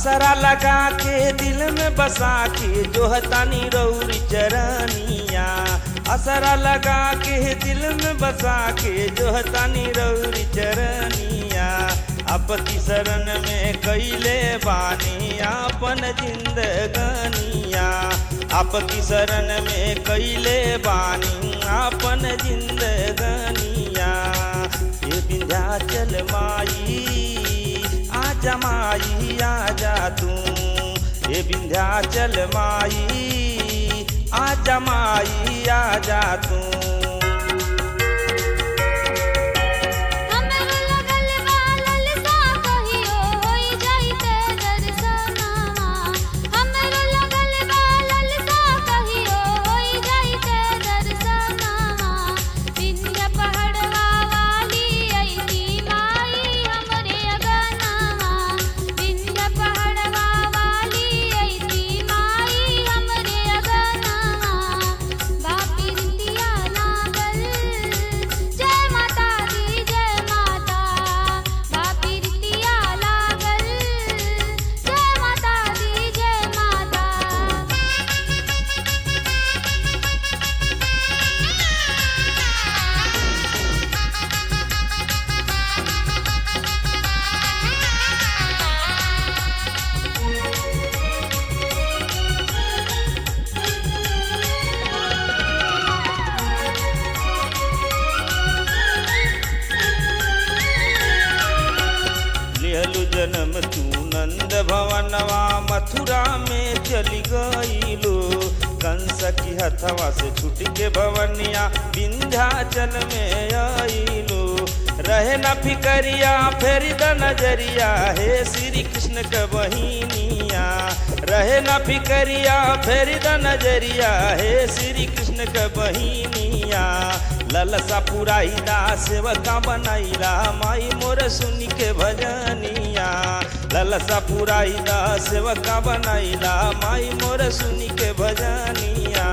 असरा लगा के दिल में बसा के जो हतानी रौरी चरनिया असरा लगा के दिल में बसा के जो हतानी रौरी चरनिया आपकी शरण में कैले बानी आपन जिंदगनिया आपकी शरण में कैले बानी आपन जिंदगनिया ये विंध्याचल माई आजा माई आजा तू ये विंध्याचल माई आजा माई आजा तू हमरो लगल बा ललसा कहियो होई जाइते दर्शनवा हमरो लगल बा ललसा कहियो होई जाइते दर्शनवा विंध्य पहाड़वा वाली अइती माई हमरे अगनवा विंध्य पहाड़वा वाली अइती माई हमरे अगनवा बापी रितिया लागल जय माता दी जय माता बापी रितिया लागल जय माता दी जय माता लिहलु जन्म तू नंद भवनवा मथुरा में चली गईलो कंस की हथवा से छूट के भवनिया विंध्याचल में आईलो रहे न फिकरिया फेरी द नजरिया हे श्री कृष्ण के बहिनिया रहे न फिकरिया फेरी द नजरिया हे श्री कृष्ण के बहिनिया ललसा पुराइला सेवका बनाइला माई मोर सुनी के भजनिया ललसा पुराइला सेवका बनाइला माई मोर सुनी के भजनिया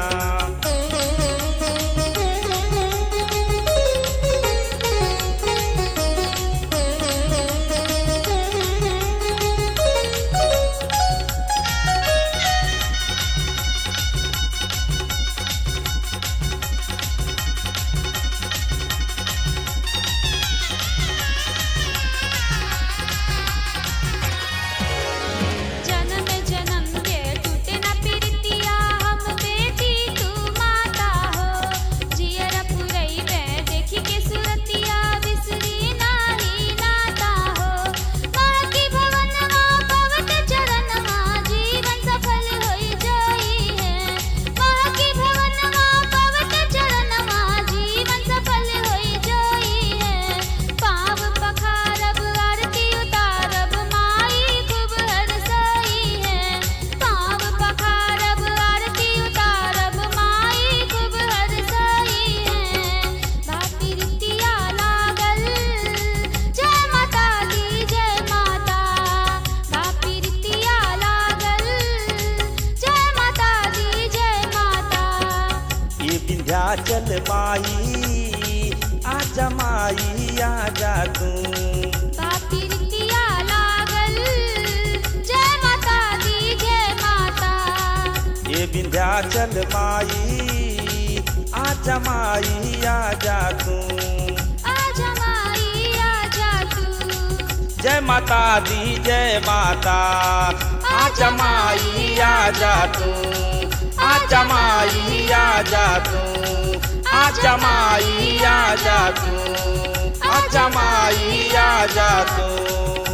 जन्म जन्म के टूटे न प्रीतिया हम बेटी तू माता हो जियर पुरई में देखी के सुरतिया बिसरी नाही नाता हो माँ की भवनवा पवत चरणवा जीवन सफल होई जोई है माँ की भवनवा पवत चरणवा जीवन सफल होई जोई है पाव पखारब आरती उतारब माई खूब हरसई है पाव पखारब आरती उतारब माई खूब हरसई है बापी रितिया लागल जय माता दी जय माता बापी रितिया लागल जय माता दी जय माता ये विंध्याचल माई आजा माई आजा तू बापी रितिया लागल जय माता दी जय माता ये विंध्याचल माई आजा माई आजा तू आजा माई आजा तू जय माता दी जय माता आजा माई आजा तू आजा माई आजा तू आजा माई आजा तू आजा माई आजा तू